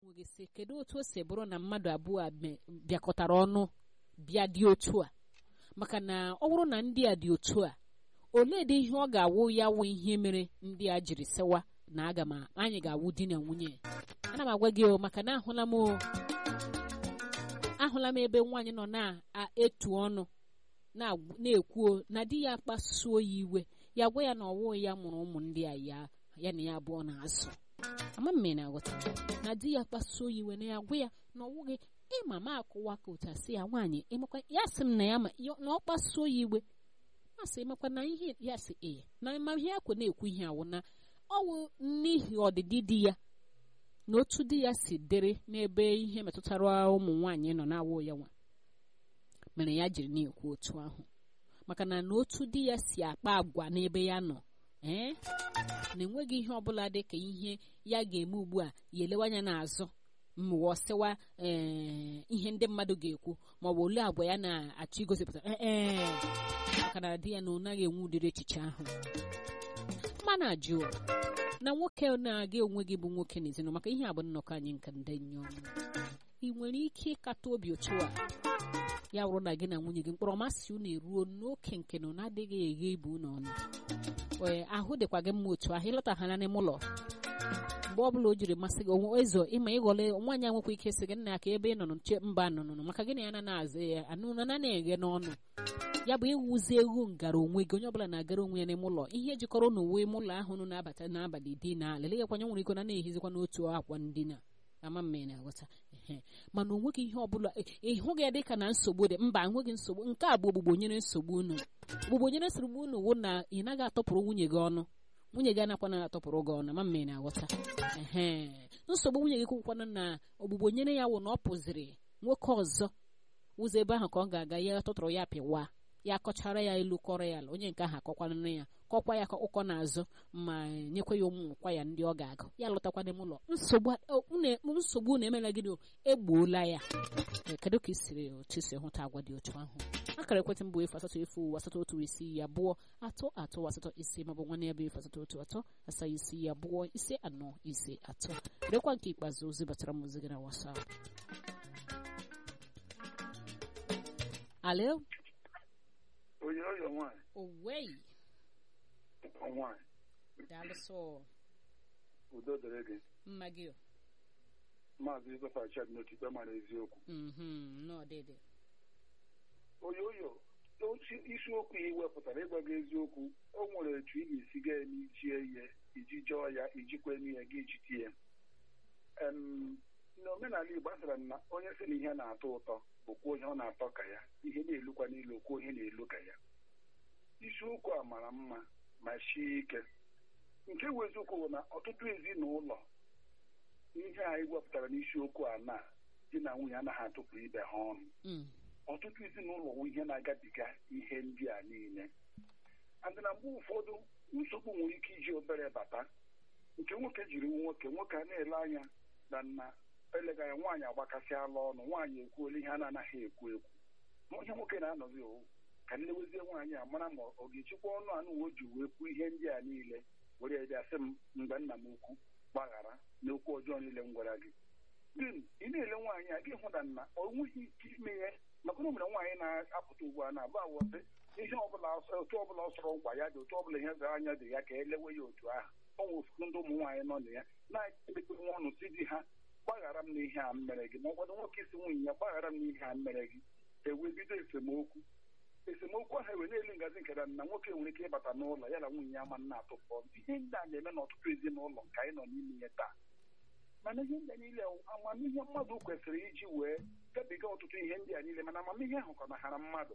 gị sị kedu otu o si bụrụ na mmadụ abụọ a bịakọtara ọnụ bịa dị otu a maka na ọ bụrụ na ndị a dị otu a olee dị ihe ọ ga-awụ ya wụ ihe mere ndị a jiri sewa na aga m anyị ga-awụ di na nwunye ana m agwa gị o maka na ahụla m ahụla m ebe nwaanyị nọ na-etu ọnụ na-ekwu na di ya kpasuo ya iwe ya gwa ya na ọwụ ya mụrụ ụmụ ndị a ya ya na ya abụọ na-azụ ama mme na-aghọta na di ya kpasuo ya iwe na ya gwa ya na ọwụ gị ịma ma akụwa ka ụta si ya nwaanyị ịmakwa ya sị m na ya na ọ kpasuo ya iwe masị ịmakwa na ihe ya sị ee na ma ihe akwa na-ekwu ihe awụ na ọwụ n'ihi ọdịdị di ya na otu di ya si dịrị n'ebe ihe metụtara ụmụ nwaanyị nọ na-awụ ya nwa mere ya jiri na-ekwu otu ahụ maka na na otu di ya si akpa agwa n'ebe ya nọ ee na enweghị ihe ọbụla dị ka ihe ya ga-eme ugbu a ya elewe anya n'azụ mmụọ sịwa ee ihe ndị mmadụ ga-ekwu ma ọ bụ ole agwa ya na-achọ igosipụta ee maka na di ya na ọ naghị enwe ụdịrị echiche ahụ mana ajụ na nwoke na-aga onwe gị bụ nwoke n'ezinụlọ maka ihe a bụ nnọkọ anyị nke ndị nyom ị nwere ike ịkata obi otu a ya wụrụ na gị na nwunye gị mkpọrọ masị unu eruo n'oke nke na na-adịghị eghe ibu unu ọnụ ee ahụ dịkwa gị mma otu ahụ ịlọtaghara n'ime ụlọ mgbe ọbụla o jiri masị gị ezo ịma ịghọle nwaanyị a nwekwa ike sị gị nna ya ka ebe ị nọ nche mba nụnụnụ maka gị na ya na-azụ ya anụnụ na na-eghe n'ọnụ ya bụ ịwụzi egwu ngara onwe gị onye ọbụla na-agara onwe ya n'ime ụlọ ihe jikọrọ n'uwe ime ụlọ ahụ nụ na-abata n'abalị di na leleghịkwanye nwere iko na na-ehizikwa n'otu akwa ndina ama mme na-aghọta mana onweghị ihe ọbụla ịhụghị ya dịka na nsogbu dị mba enweghị nsogbu nke a bụ ogbugbo nyere nsogbu unu ogbugbo nyere nsogbu unu wụ na ị naghị atọpụrụ nwunye gị ọnụ nwunye gị anakwana atọpụrụ gị ọnụ ma mme na-aghọta ee nsogbu nwunye gị kwụkwana na ogbugbo nyere ya wụ na ọ pụziri nwoke ọzọ ụzọ ebe ahụ ka ọ ga-aga ya tụtụrụ ya pịwa ya kọchara ya elu kọrọ ya ala onye nke ahụ akọkwana ya kọkwa ya ka ụkọ n'azụ ma nyekwa ya ụmụ nkwa ya ndị ọ ga-agụ ya lụtakwa n'ime ụlọ nsogbu na-emela gịnị egbuola ya kedu ka isiri otu si hụta agwa dị otu ahụ akara ekwentị mbụ efu asatọ efu asatọ otu isii abụọ atọ atọ asatọ ise maọbụ nwanne ya bụ efu asatọ otu atọ asaa isii abụọ ise anọ ise atọ rekwa nke ikpeazụ ozi batara m ozi gị na wasap alo onye ọyọ nwaanyị owei nwaanyị daalụsọ udo dịrị gị mma gị o maazị Ibefa Chad n'otikpe mara eziokwu mhm n'ọdịdị onye ọyọ otu isiokwu ya iwepụtara ịgwa gị eziokwu o nwere etu ị ga-esi ga eme ichie ihe iji jọọ ya ijikwa eme ihe gị ijite ya n'omenala Igbo asara na onye sị na ihe na-atọ ụtọ bụkwa onye ọ na-atọ ka ya ihe na-elukwa n'ilu okwu onye na-elu ka ya isiokwu a mara mma ma sie ike nke bụ eziokwu bụ na ọtụtụ ezinụlọ ihe anyị wepụtara n'isiokwu a na di na nwunye anaghị atụpụ ibe ha ọnụ ọtụtụ ezinụlọ bụ ihe na-agabiga ihe ndị a niile adị na mgbe ụfọdụ nsogbu nwere ike iji obere bata nke nwoke jiri nwoke nwoke a na-ele anya na nna elega ya nwaanyị agbakasịala ọnụ nwaanyị ekwuola ihe a na-anaghị ekwu ekwu onye nwoke na-anọzi owu ka nlewezie nwaanyị a mara ma ọ ga-echekwa ọnụ anụ o ji wee kwuo ihe ndị a niile were bịa sị m mgbe nna m ukwu gbaghara na okwu ọjọọ niile m gwara gị din ị na-ele nwaanyị a gị hụ na nna ọ nweghị ike ime ya maka na o nwere nwaanyị na-apụta ugbu a na-abụ awọsị ihe ọbụla otu ọbụla ọ sọrọ nkwa ya dị otu ọbụla ihe zara anya dị ya ka elewe ya otu ahụ ọ nwere ụfọdụ ndị ụmụ nwaanyị nọ na ya na-ekpekpe nwa ọnụ si di ha gbaghara m n'ihe a mere gị ma ụfọdụ nwoke isi nwunye ya gbaghara m n'ihe a mere gị ewee bido esemokwu esemokwu ahụ ewe na-elu ngazi nke na na nwoke nwere ike ịbata n'ụlọ ya na nwunye ya ma nna atụpọ ihe ndị a na-eme n'ọtụtụ ezinụlọ nke anyị nọ n'ime ihe taa mana ihe ndị a niile amamihe mmadụ kwesịrị iji wee gabiga ọtụtụ ihe ndị a niile mana amamihe ahụ kọnahara mmadụ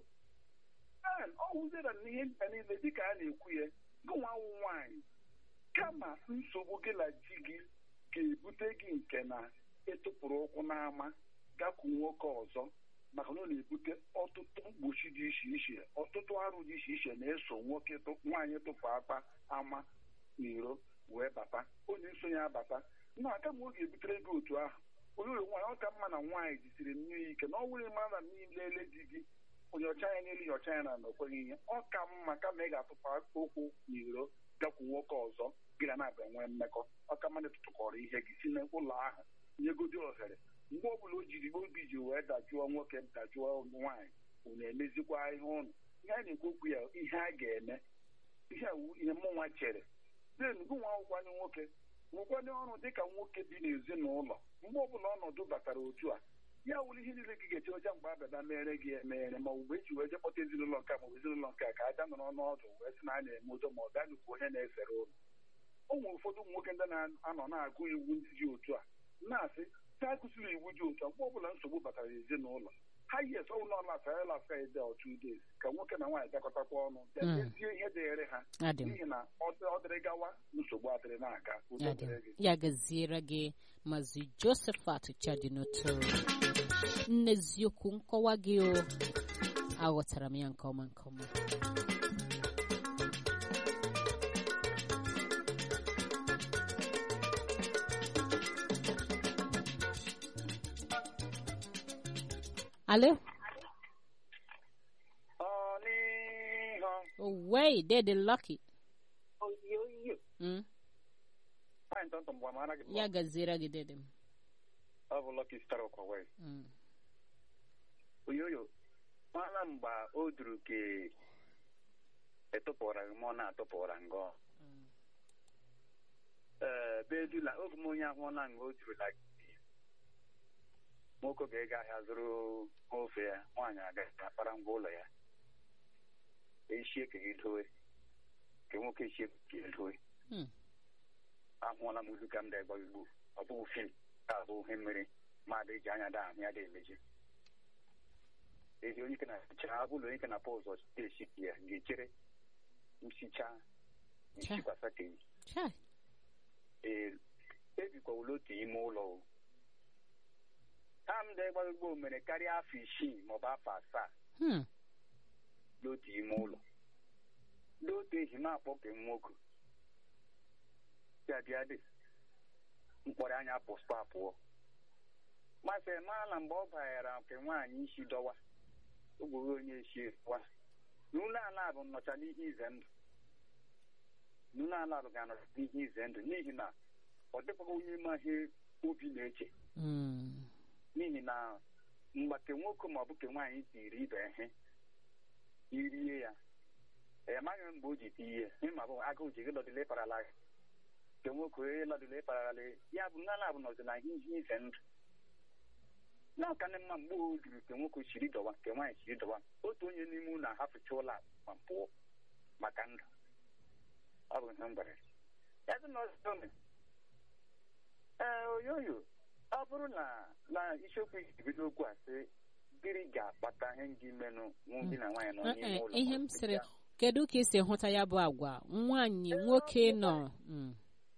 ọ wụziera na ihe ndị a niile dịka a na-ekwu ya gụnwa awụ nwaanyị kama nsogbu gị na di gị ga-ebute gị nke na ịtụpụrụ ụkwụ n'ama gakwu nwoke ọzọ maka na ọ na-ebute ọtụtụ mgbochi dị iche iche ọtụtụ arụ dị iche iche na-eso nwoke nwaanyị tụpụ akpa ama n'iro wee bata onye nsonye abata na aka ma ọ ga-ebutere gị otu ahụ onye ụlọ nwaanyị ọ ka mma na nwaanyị jisiri mmiri ike na ọ nwere mara na niile di gị onye ọcha ya n'elu ya ọcha ya na na okweghị ihe ọ ka mma kama ị ga-atụpụ ụkwụ n'iro gakwu nwoke ọzọ gị na na-abịa nwee mmekọ ọ ka mma na ịtụtụkọrọ ihe gị si n'ụlọ ahụ nyegodi ohere mgbe ọbụla o jiri obi ji wee dajụọ nwoke dajụọ nwaanyị unu emezikwa ihe ụnụ ihe a na-ekwu okwu ya ihe a ga-eme ihe wu ihe mụnwa chere den gụnwa akwụkwanye nwoke nwekwane ọrụ dịka nwoke bi n'ezinụlọ mgbe ọbụla ọnọdụ batara otu a ya wụrụ ihe niile gị ga-eche ọcha mgbe abịada mere gị emeghere ma mgbe eji wee jekpọta ezinụlọ nke a maọbụ ezinụlọ nke a ka aja nọrọ n'ọdụ wee sị na a na-eme ụjọ ma ọ gaa nukwu onye na-esere ụlọ o nwere ụfọdụ ụmụ nwoke ndị na-anọ na-agụ iwu ndị dị otu a na-asị ta akụziri iwu dị otu a mgbe ọbụla nsogbu batara ezinụlọ ha yi ese ụlọ ọla lasa ede otu days ka nwoke na nwaanyị dakọtakwa ọnụ dezie ihe dịịrị ha adị m n'ihi na ọ dị- ọ dịrị gawa nsogbu adịrị na-aga udo adị m dịrị gị ya gaziere gị mazi josephat chadinoto nneziokwu nkọwa gị o aghọtara m ya nke ọma nke ọma alo ọnịhọ owei dede lucky oyoyo mm? nwaanyị ntọntọ mgbe mara gị ya gaziere gị dede m ọ bụ lọki stara ụkwa wee Mm. oyoyo mara mgbe o duru ka etụpụra gị ma ọ na-atụpụra ngọ Mm. ee bedula oge m onye ahụ na nga o durula gị nwoke ga-ega ahịa zụrụ ofe ya nwaanyị agaghị akpara ngwa ụlọ ya eshie ka gị dowe ka nwoke eshie ka gị dowe Hmm. ahụọla m uzu ka m da-egba igbo ọ bụghị fim ka abụ ihe mmiri mmadụ eji anya da ahụ ya da emeji ezi onye ike na-echa ụlọ onye ike na-apụ ụzọ esi ya ga-echere nsicha nsikwasa ka yi Chai. ee ebikwawula otu ime ụlọ o tam da ịgba igbo mere karịa afọ isii maọbụ afọ asaa Hmm. n'otu ime ụlọ n'otu ehi m akpọ ke nwoke ya bịa dị mkpọrọ anya pụspa pụọ masị maala mgbe ọ banyere nke nwaanyị isi dọwa ogworo onye esi wa n'ụlọ ala bụ nnọcha n'ihe ize ndụ n'ụlọ ala bụ ga-anọcha n'ihe ize ndụ n'ihi na ọ dịkwaghị onye ma ihe obi na-eche Mm. n'ihi na mgbake nwoke ma ọ bụ ke nwaanyị tiri ibe ihe irie ya amaghị m mgbe o ji tie ihe ịma bụ agụụ ji gị lọdịle parala gị ke nwoke onye lọdịle parala ya bụ nna bụ nọzi na ihe ize ndụ n'ọka ndị mma mgbe o juru ke nwoke chiri dọwa ke nwaanyị chiri dọwa otu onye n'ime unu ahafụcha ụlọ a ma pụọ maka ndụ ọ bụ ihe m gwara ya. ya dị na ọzọ mere ee oyoyo ọ bụrụ na na isiokwu ibido okwu a sị gịnị ga-akpata ihe ndị menụ nwoke na nwaanyị nọ Eh, n'ime eh, ụlọ ihe m sịrị kedu ka esi hụta ya bụ agwa nwaanyị nwoke nọ Mm.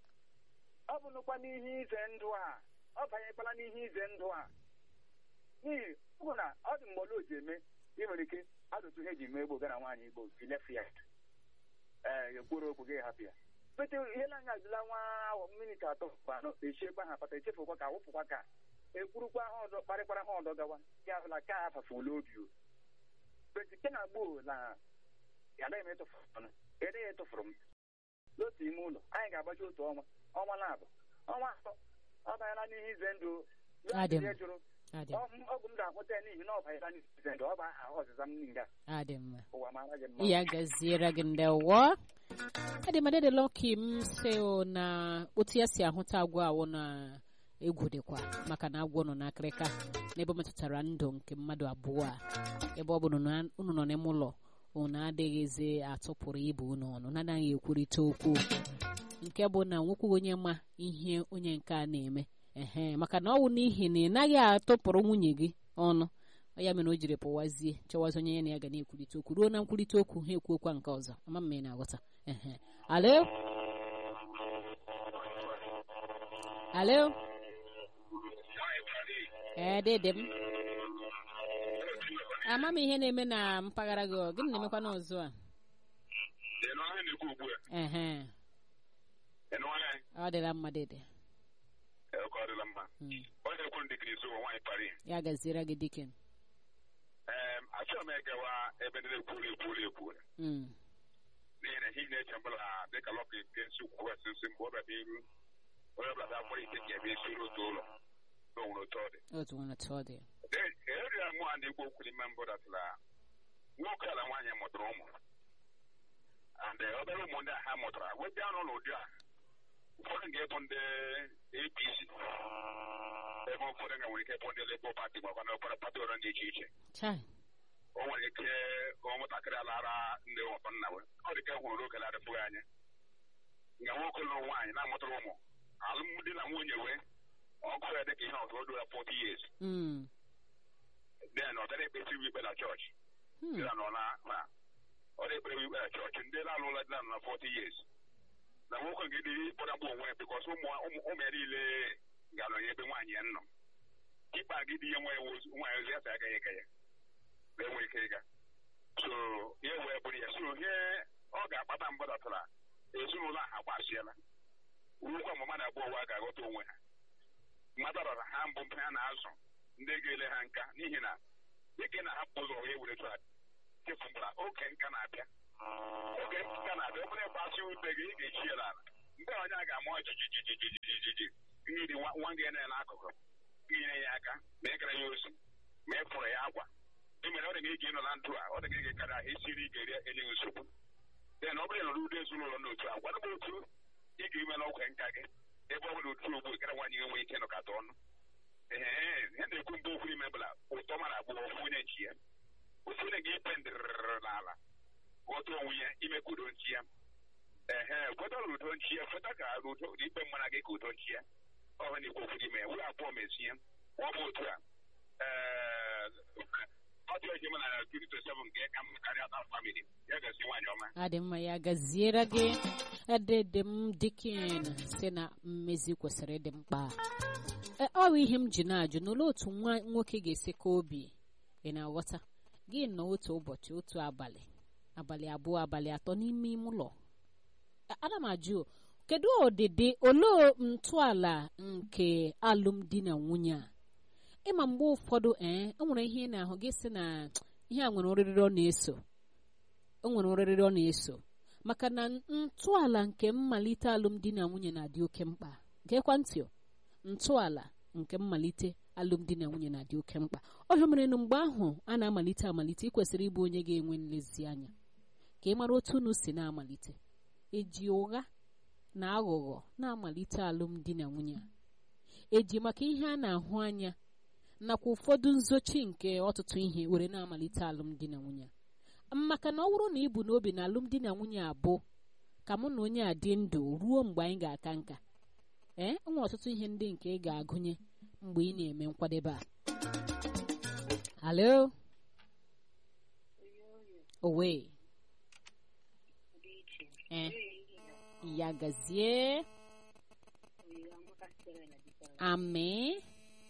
ọ bụnụkwa n'ihe ize ndụ a ọ banyekwala n'ihe ize ndụ a n'ihi ọ bụ na ọ dị mgbe ole o ji eme ị nwere ike adụtụ ihe eji mee egbo gara nwaanyị igbo filef ya ee ekwuru okwu gị hapụ ya pete ihe na anya ajụla nwa ahụ minit atọ bụ anọ echiekwa ha kpata echefukwa ka wụpụkwa ka ekwurukwa ha ọdọ kparịkwara ha ọdọ gawa ya hụla ka ha fafula obi o pete ke na gboo na anaghị m etụfuru ọnụ ede ya etụfuru m n'otu ime ụlọ anyị ga-agbaji otu ọnwa ọnwa na-abụ ọnwa atọ ọ banyela n'ihe ize ndụ Adị m. ya jụrụ Adị m. ọ- ọgwụ m ga-akwụta ya n'ihi na ọ banyela n'ihe ize ndụ ọ bụ aha ọzịza m nga adị mma ụwa mara gị mma ya gaziere gị ndewo adịmadede lọki m si na otu ya si ahụta agwọ awụ na egwu dịkwa maka na agwọ nọ n'akịrịka n'ebe ọ metụtara ndụ nke mmadụ abụọ a ebe ọ bụ na unu nọ n'ime ụlọ unu adịghịzi atụpụrụ ibe unu ọnụ na-anaghị ekwurịta okwu nke bụ na nwekwaghị onye ma ihe onye nke a na-eme ehe maka na ọ wụ n'ihi na ị naghị atụpụrụ nwunye gị ọnụ ya mere o jiri pụwazie chọwazi onye ya na ya ga na-ekwurịta okwu ruo na nkwurịta okwu ha ekwu okwa nke ọzọ ama m ma ị na-aghọta ehe alo alo ee dede m ama m ihe na-eme na mpaghara gị ọ, gịnị na-emekwa n'ọzọ a Ịnụ ahụ na-ekwu ugbu a ehe ịnụ ahụ ọ dịla mma dede ka ọ dịla mma Mm. onye ekwu ndị kiri ụwa nwaanyị pari ya gaziere gị dikin ee achọrọ m ịgawa ebe ndị na-ekwuru ekwuru ekwuru Mm. n'ihi na ihe ị na-eche mbụla dịka lọka nke nsi kwukwasị nsi mgbe ọ bịara iru onye ọbụla bịa kpọrọ ite ga ebe isi otu ụlọ na onwere otu ọ dị otu nwere otu ọ dị eri mụ a na-ekwu okwu n'ime mbụ datụla nwoke ala nwaanyị mụtara ụmụ and obere ụmụ ndị a ha mụtara weta anụ n'ụdị a ụfọdụ ga-ebu ndị apc ebe ụfọdụ ga nwere ike ịbụ ndị lebo pati makwa na ụfọdụ pati ọrụ dị iche iche chai o nwere ike ụmụntakịrị alara ndị ụtọ nna we ọ dị ka e hụrụ oge na-adịpụghị anya nga nwoke lụrụ nwaanyị na-amụtara ụmụ alụmdi na nwunye wee ọkụ ya dị ka ihe ọzọ o dura 40 years Mm. then ọ bịara ekpesiri ikpe na chọọchị Hmm. ndị nọ na na ọ na-ekpere ikpe na chọọchị ndị na-alụla dị na nọ na 40 years na nwoke nke dị kpọdagbu onwe ya bikọs ụmụ ụmụ ụmụ ya niile ga-anọnye ebe nwaanyị ya nọ ikpe agidi ihe nwa ya wozu nwaanyị ozi ya sa agaghị ega ya na enwe ike ịga so ihe wee bụrụ ya so ihe ọ ga-akpata mgbadatara ezinụlọ ahụ agbasiela urukwa mgbe mmadụ abụọ ụwa ga-aghọta onwe ha mmadụ ha mbụ mpe ha na-azụ ndị ga-ele ha nka n'ihi na dịka ị na-ahapụ ụzọ wee were tụgharị chefụbara oge nka na-abịa oge nka na-abịa obere gbasi ute gị ị ga-echi ya n'ala mgbe onye a ga-ama jijijijijiji mmiri nwa nwa gị na n'akụkụ inyere ya aka ma ị gara ya ozi ma ị fụrụ ya akwa ị mere ọ dị gị ị ga-ịnọ na ndụ a ọ dị gị karịa ahụ isiri ike rie enye gị nsogbu dị na ọ bụrụ na ụdị ezinụlọ n'otu a gwa m otu ị ga-ime n'ọgwụ nka gị ebe ọ bụla otu ogbu gara nwaanyị enwe ike nọkọta ọnụ ee ihe na-ekwu mgbe okwu ime bụla ụtọ mara agbụghọ ofu onye nchi ya ofu onye ga-epe ndịrịrị n'ala ghọta onwe ya imekwudo nchi ya ehe kwetara udo nchi ya feta ka udo ikpe mmara gị ka udo nchi ya ọhụ na-ekwu okwu n'ime ya wee abụọ mezie ọ bụ otu a ee ọ dị oji mana 27 nke ka mma karịa ta famili ya gasị nwaanyị ọma adị mma ya gaziere gị edede m dikin si na mmezi kwesịrị ịdị mkpa E, ọ bụ ihe m ji na-ajụ n'ụlọ otu nwa nwoke ga-esi ka obi ị na-aghọta gị nọ otu ụbọchị otu abalị abalị abụọ abalị atọ n'ime ime ụlọ A- ana m ajụ kedu ọdịdị olee ntọala nke alụmdi na nwunye a ịma mgbe ụfọdụ ee e nwere ihe ị na-ahụ gị sị na ihe a nwere oriri ọ na-eso o nwere oriri ọ na-eso maka na ntọala nke mmalite alụmdi na nwunye na-adị oke mkpa gekwa ntị o, ntọala nke mmalite alụmdi na nwunye na-adị oke mkpa ọhịa mere na mgbe ahụ a na-amalite amalite ị kwesịrị ịbụ onye ga-enwe nlezianya ka ị mara otu unu si na-amalite eji ụgha na aghụghọ na-amalite alụmdi na nwunye a eji maka ihe a na-ahụ anya nakwa ụfọdụ nzochi nke ọtụtụ ihe were na-amalite alụmdi na nwunye a maka na ọ bụrụ na ị bụ n'obi na alụmdi na nwunye abụ ka mụ na onye a dị ndụ ruo mgbe anyị ga-aka nka ee enwere ọtụtụ ihe ndị nke ị ga-agụnye mgbe ị na-eme nkwadebe a halo owe ee ya gazie amị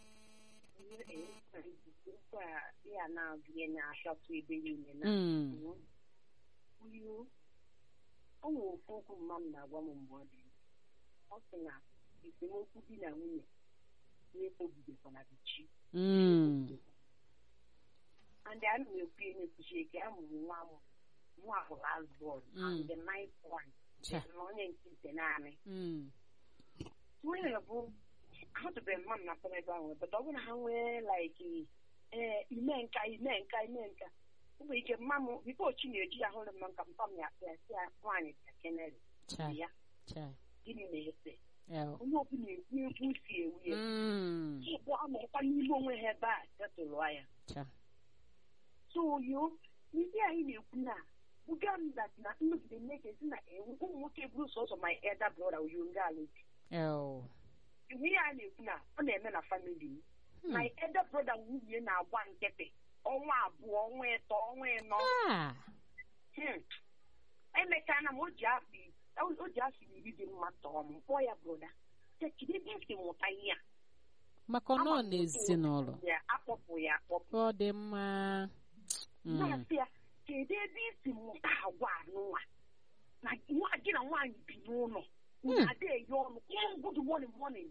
ya na-abịa na-achọtụ ebe niile na Mm. uyo ọ nwere ofu okwu mma m na-agwa m mgbe ọ dị ndụ. ọ sị na esemokwu di na nwunye na-ekpobidekwana gị chi Mm. and a na-ekwu ihe na-ekwuchi eke a mụrụ nwa m nwa bụ last born Mm. and the ninth one Cha. na onye nke ite naanị Mm. nwunye bụ ahụtụbeghị mma m na akpọrọ ebe ahụ but ọ bụrụ na ha nwee like ee ime nka ime nka ime nka ọ nwere ike mma m bifo chi na-eji ya hụrụ m nka mpa m ya akpọ ya sị ya nwaanyị bịa kenere Cha. ya Cha. gịnị na-ese El. onye ọbụla ekwu ekwu si ewu ya Mm. bụ amakwa n'ime onwe ha ebe a setụlụ ya Cha. so yo ndị anyị na-ekwu na buga m that na nnọgide mmeke si na ewu ụmụ nwoke bụrụ sọsọ my elder brother oyo nga alụji El. ihe a na-ekwu na ọ na-eme na famili m Hmm. my elder brother nwunye na-agba nkịtị ọnwa abụọ ọnwa ịtọ ọnwa ịnọ Ah. Hmm. emechana m o ji afọ i- o ji afọ iri dị mma tọọ m kpọọ ya broda tekide ebe esi mụta ihe a maka ọ nọ Ama m n'ezinụlọ ya akpọpụ ya akpọpụ ọ dị mma Mm. na-asị ya kedu ebe isi mụta agwa anụnwa na nwa gị na nwaanyị bi n'ụlọ Hmm. ada eyi ọnụ kpọọ good morning morning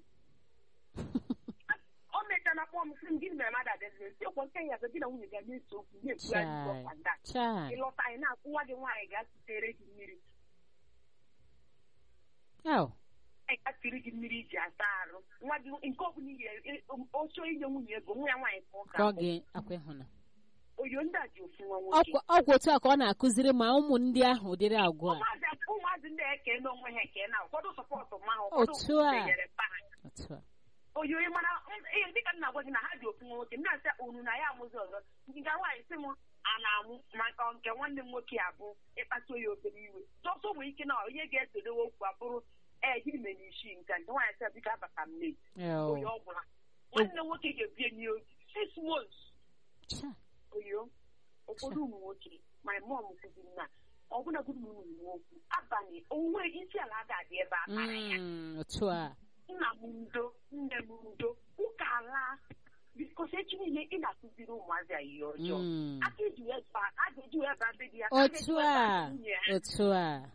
o mechana kpọọ m sị m gịnị mere mmadụ adịzị si ọkwa nke ya gị na nwunye ga na-ese okwu na-ekwugharị Chai. ọkwa nda Chai. ịlọta anyị na-akwụ nwa gị nwaanyị ga-asụtere gị mmiri El. ekatiri gị mmiri iji asa arụ nwa gị nke ọ bụla ihe oche inye nwunye ego nwa ya nwaanyị ka ọ ka ọ ga-abụ ga-akwa ịhụna oyo ndị a ji ofu nwa nwoke Ọkwa- ọkwa otu a ka ọ na-akụziri ma ụmụ ndị ahụ ụdịrị agwa a ụmụazị ụmụazị ndị eke n'onwe ha eke na ụfọdụ sọpọtụ ma ha ụfọdụ Otu a. denyere mpa ha otu a oyo ị mara ihe dịka nna gwa gị na ha ji ofu nwa nwoke m na-asị unu na ya amụzi ọzọ nke nwaanyị sị m a na-amụ maka nke nwanne m nwoke abụ ịkpata ya obere iwe tọsọ nwere ike na onye ga-esodewe okwu abụrụ ee gịnị mere isi nke a?" nke nwaanyị sị biko abata m late Eo. oyo ọ gwụla nwanne m nwoke ga-ebi enyi ozi six months Cha. oyo ụfọdụ ụmụ nwoke my mom kụziri na ọbụna gụrụ m ụmụ okwu abalị onwe isi ala ga-adị ebe a tara ya Mm, otu a nna m ndo nne m ndo ụka ala bikos echi niile ị na-akụziri ụmụazị a ihe ọjọọ Mm. aka eji wee ba- a ga-eji wee ba be di ya ka a ga-eji otu wee ba a nwunye ha. otu a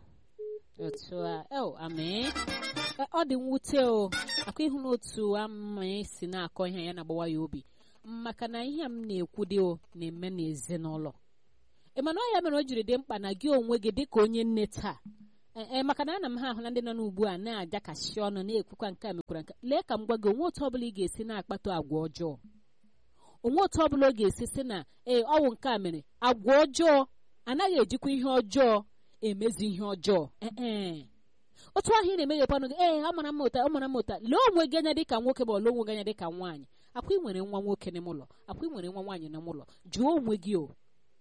otu a eo amee E, ọ dị mwute o akwa ịhụ n'otu ama si na-akọ ihe ya na-agbawa ya obi maka na ihe a m na-ekwu dị o na-eme n'ezinụlọ ị mana ọ ya mere o jiri dị mkpa na gị onwe gị dịka onye nne taa ee e, maka na ana m ha ahụ na ndị nọ n'ugbu a na-ajakasị ọnụ na-ekwukwa nke a mekwara nke lee ka m gwa gị onwe otu ọbụla ị ga-esi na-akpata agwa ọjọọ onwe otu ọbụla ọ ga-esi sị na ee ọwụ nke a mere agwa ọjọọ anaghị ejikwa ihe ọjọọ emezi ihe ọjọọ ee otu ahụ ị na-emeghepụ ọnụ gị ee ọ mara mma ụta ọ mara mma ụta lee onwe gị anya dịka nwoke ma ọ lee onwe gị anya dịka nwaanyị akwa ị nwere nwa nwoke n'ime ụlọ akwa ị nwere nwa nwaanyị n'ime ụlọ jụọ onwe gị o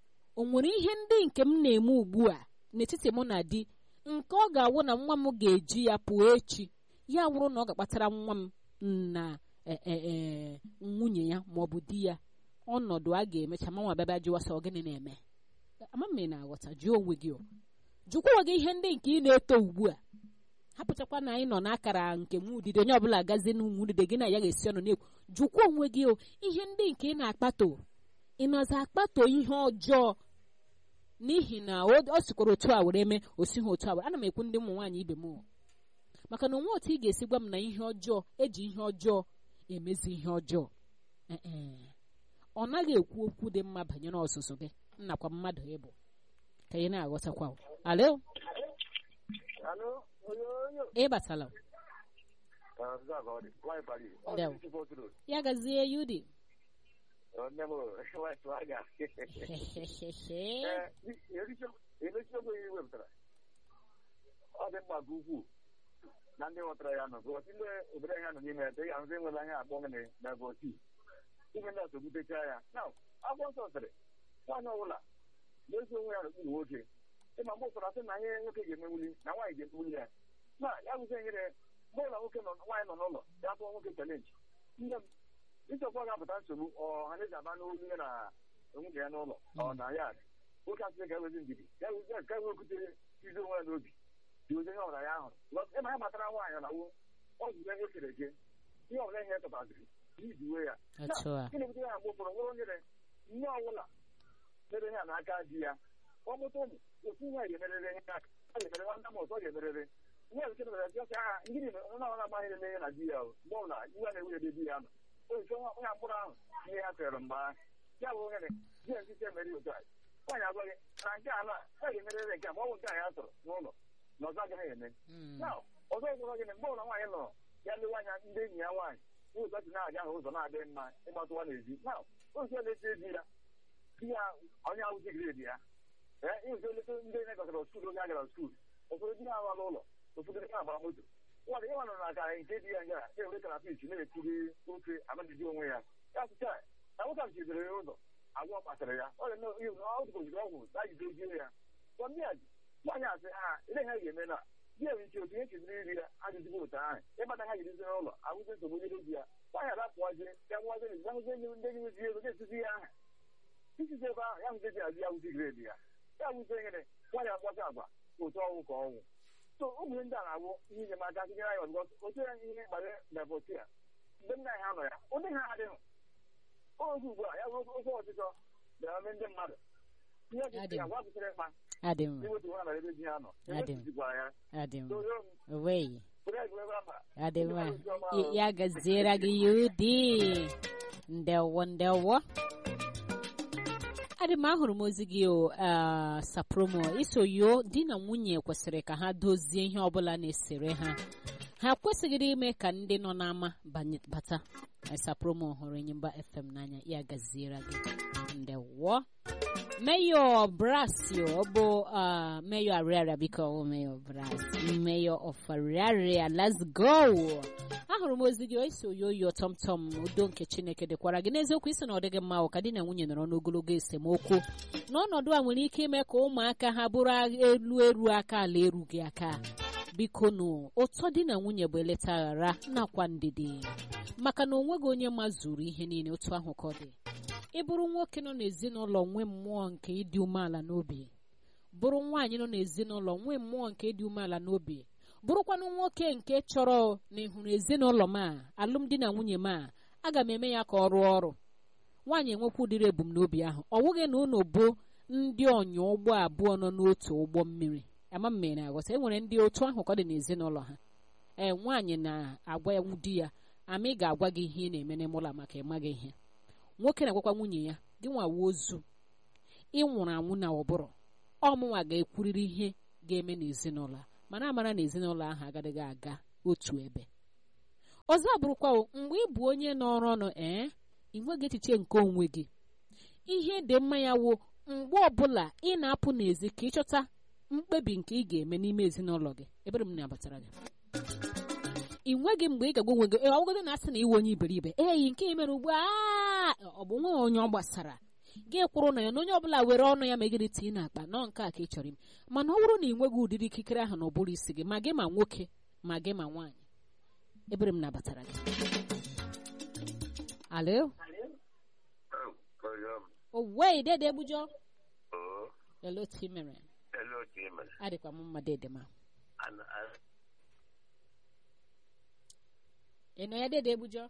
o nwere ihe ndị nke m na-eme ugbu a n'etiti mụ na di nke ọ ga-awụ na nwa m ga-eji ya pụọ echi ya wụrụ na ọ ga-akpatara nwa m na e, e, e, nwunye ya ma ọ bụ di ya ọnọdụ a ga-emecha ma nwa bịaba jụwa sọ gịnị na-eme ama m ị na-aghọta jụọ onwe gị o jụkwa onwe gị ihe ndị nke ị na-eto ugbu a hapụchakwa na anyị nọ n'akara nke nwa udide onye ọbụla gazie n'ụmụ udide gị na ya ga-esi ọnụ na-ekwu jụkwa onwe gị o ihe ndị nke ị na-akpato ị nọzi akpato ihe ọjọọ n'ihi na o o sikwara otu a were mee o sighi otu a were ana m ekwu ndị ụmụ nwaanyị ibe m o. maka na onwe otu ị ga-esi gwa m na ihe ọjọọ eji ihe ọjọọ emezi ihe ọjọọ Ee, e. ọ naghị ekwu okwu dị mma banyere ọzụzụ gị nnakwa mmadụ ịbụ ka ị na-aghọtakwa o. alo Alo, oyoyo. ị batala Ah, za ka ọ dị. Nwaanyị Paris. Ọ Ndewo. dị isi otu ụlọ. ya gazie yudi Ọ, nne m, nwaanyị Swaga. Ee, ericha- emechi okwu ihe wepụtara. Ọ dị mkpa nke ukwuu na ndị ghọtara ya nọ. Gọọsị ndị obodo anyị nọ n'ime ya, ya ahụzi enwere anya akpọ gịnị na gọọsị. Ihe ndị a sogbutechaa ya. Na akwụkwọ nsọ sịrị, nwaanyị ọbụla na-eso onwe ya n'okpuru nwoke. Ịma mgbe ụfọdụ asị na ihe nwoke ga-emenwuli na nwaanyị ga-emenwuli ya. Na ya bụzi nyere mgbe ụlọ nwoke nọ nwaanyị nọ n'ụlọ ya tụọ nwoke chalenji. Nne m, ịchọkwa ga-apụta nsogbu ọha na eze aba n'olu ya na nwunye ya n'ụlọ ọ na ya dị. nwoke asịrị ka ewezi ndidi ya wezi ka ewekwutere izi onwe ya n'obi dị ozi ihe ọbụla ya ahụrụ ịma ya matara nwaanyị na wo ọ zụrụ ihe kere eke ihe ọbụla ihe tọtaziri n'iji uwe ya otu a gịnị butere ya mgbe ụfọdụ nwere onyere nne ọbụla mere ihe a n'aka di ya ọ mụta ụmụ otu ihe ga-emerere ihe aka ọ ga-emere nwanne m ọzọ ga-emerere ihe nke mere ya sị aha ngịnị mere onye ọbụla amaghị na ihe na di ya o mgbe ọbụla iwe na-ewe ebe di ya nọ o nke onye mkpụrụ ahụ ihe ha tere mgbe ahụ ya bụ onye di ya nkịta emere otu a nwaanyị agwaghị na nke a na a ga-emerere nke a ma ọ bụ nke a ya tọrọ n'ụlọ na ọzọ agaghị eme Mm. na ọzọ gwụrụ gị na mgbe ụlọ nwaanyị nọrọ ya lewe anya ndị enyi ya nwaanyị ụzọ dị na-aga ahụ ụzọ na-adịghị mma ịgbatụwa n'ezi na ụzọ eleta di ya di ya onye ahụ zigredi ya ee ịzụ eleta ndị enye gọtara skuul oge a gara skuul ụfọdụ di ha agbala ụlọ ụfọdụ di ha agbara moto nwadị ịnwa nọ na akara nke di ya nga na-ewere karapich na-etiri ofe amadidi onwe ya ya sịcha na nwoke ahụ chizere ya ụzọ agwọ kpatara ya ọ dị ọ dịgoziri ọgwụ na jide ojie ya sọ ndị a ji nwaanyị asị ha ele ha ga-eme na di ya nwere ike otu ihe chiziri iri ya ajụjụgo otu ahụ ịbata ha jirizi n'ụlọ ahụzi nsogbu onye di ya nwaanyị adapụwazie ya nwazie na ahụzi enyi ndị enyi zi ego na-esizi ya aha isizi ebe ahụ ya hụzi di azụ ya hụzi gredi ya ya hụzi nyere nwaanyị akpọta agwa otu ọnwụ ka ọnwụ so ụmụ ndị a na-awụ ihe enyemaka tinyere anyị ọzụgọ otu ya ihe gbara debọti ya mgbe nna anyị ha nọ ya ụdị ha adịghị oge ugbu a ya bụ ofe ọchịchọ bịara mee ndị mmadụ ihe ọchịchị ya gwa kwụsịrị mkpa adị mma iwetu ha na ebe di ha nọ Adị m. ewetụzikwara ya adị mma toyo m owei bụrụ egwuregwu ama adị mma Y- ya gaziere gị yudi ndewo ndewo adị m ahụrụ m ozi gị o ah, sapromo iso yo di na nwunye kwesịrị ka ha dozie ihe ọbụla na-esere ha ha kwesịghịrị ime ka ndị nọ n'ama banye- bata esapromo hụrụ enyimba fm n'anya ya gaziere gị ndewo Mayor Brasio bụ uh, Mayor Ariaria biko ọ Mayor Brasio Mayor of Ariaria let's go ahụrụ m ozi gị esi oyoyo tọmtọm udo nke Chineke dịkwara gị n'eziokwu isi na ọ dịghị mma ka di na nwunye nọrọ n'ogologo esemokwu n'ọnọdụ a nwere ike ime ka ụmụaka ha bụrụ elu eru aka ala erughị aka biko nụ ụtọ di na nwunye bụ eleta aghara nakwa ndidi maka na onweghị onye mazuru ihe niile otu ahụ ka ọ dị ị bụrụ nwoke nọ n'ezinụlọ nwee mmụọ nke ịdị umeala n'obi bụrụ nwaanyị nọ n'ezinụlọ nwee mmụọ nke ịdị umeala n'obi bụrụkwanụ nwoke nke chọrọ na ịhụrụ ezinụlọ m a alụmdi na nwunye m a aga m eme ya ka ọ rụọ ọrụ nwaanyị enwekwa ụdịrị ebumnobi ahụ ọ wụghị na unu bụ ndị ọnya ụgbọ abụọ nọ n'otu ụgbọ mmiri ama m mere aghọta e nwere ndị otu ahụ ka ọ dị n'ezinụlọ ha ee nwaanyị na-agwa ya di ya ama ị ga-agwa gị ihe ị na-eme n'ime ụlọ maka ịmaghị ihe nwoke na-agwakwa nwunye ya gị nwawa ozu ị nwụrụ anwụ na ụbụrụ ọmụnwa ga-ekwurịrị ihe ga-eme n'ezinụlọ a mana amara na ezinụlọ ahụ agaghị aga otu ebe ọzọ abụrụkwa o, mgbe ị bụ onye nọrọ ọnụ ee ị nweghị echiche nke onwe gị ihe dị mma ya wo mgbe ọbụla ị na-apụ n'ezi ka ịchọta mkpebi nke ị ga-eme n'ime ezinụlọ gị ebere m na-abatara gị ị nweghị mgbe ị ga-agwa onwe gị "Ee, ọgụgụ na asị na iwe onye iberibe eyi nke ị mere ugbu a aa, ọ bụ nwe onye ọ gbasara gị kwụrụ na ya na onye ọbụla were ọnụ ya megide tii n'akpa nọ nke a ka ị chọrọ ime mana ọ bụrụ na ị nweghị ụdịrị ikikere ahụ na ụbụrụ isi gị ma gị ma nwoke ma gị ma nwaanyị ebere m nabatara gị alo owei dede egbujọ elo ti mere Hello, Jimmy. adịkwa m mma dede ma And I, ị nọ ya dede egbujọ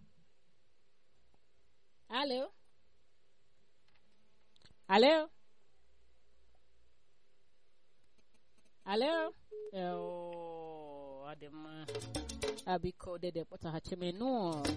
alo alo alo Eo, ọ dị mma abiko dede kpọtaghachi m nụ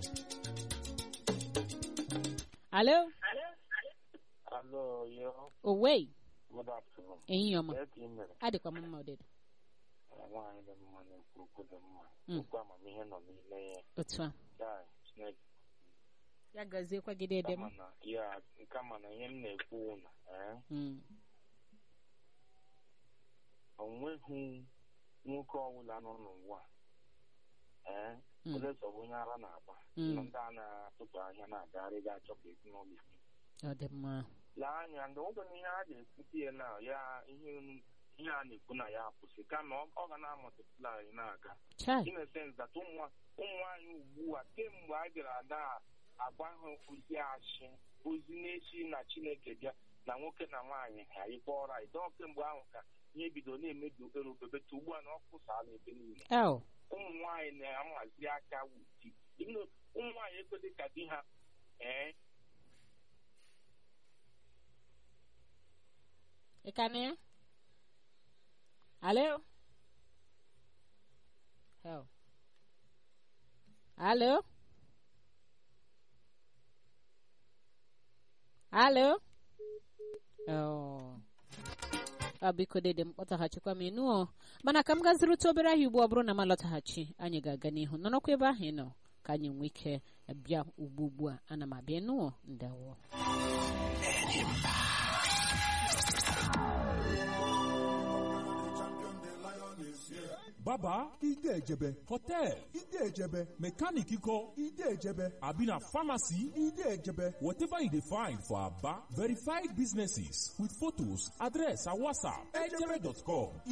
alo hello, yo. owei Good afternoon. ehihie ọma Yes, Jimmy. adịkwa m mma odede Nwaanyị dị mma na-ekwu okwu dị mma. Mm. Okwu amamihe nọ n'ime ya. otu a Ya, Chineke. ya gaziekwa gị dede m Kama na, ya, kama na ihe m na-ekwu na, eh, Mm, o nweghị nwoke ọbụla nọ n'ụwa eh, Mm. ole sọ bụ onye ara na-agba Mm. na ndị a na-atụtụ ahịa na-agagharị ga-achọ ka ezinụlọ isi ọ dị mma lee anya ndị ụzọ na ihe a ga-ekwute ya na ya ihe ihe a na-ekwu na ya akwụsị kama ọ ọ ga na-amụtịpụla anyị na-aga chai in a sense that ụmụ ụmụ anyị ugbu a kemgbe a bịara na agba ha ozi achị ozi na-esi na chineke bịa na nwoke na nwaanyị ha ikpe ọra ịdọ kemgbe ahụ ka ihe bido na-emebi obere obebeta ugbu a na ọ kwụsala ebe niile el ụmụ nwaanyị na-amazi aka wuti ụmụ nwaanyị ekwedị ka di ha ee ị ka na ya alo el alo alo Oh. ọ biko dede m kpọtaghachikwa m ịnụ mana ka m gazirute obere ahịa ugbu ọ bụrụ na m alọtaghachi anyị ga-aga n'ihu nọrọkwa ebe ahụ ị nọ ka anyị nwee ike bịa ugbu ugbu a ana m abịa ịnụ ndewo baba ide ejebe hotel ide ejebe mechanic ikọ ide ejebe abi na pharmacy ide ejebe whatever you dey find for aba verified businesses with photos address and whatsapp ejebe.com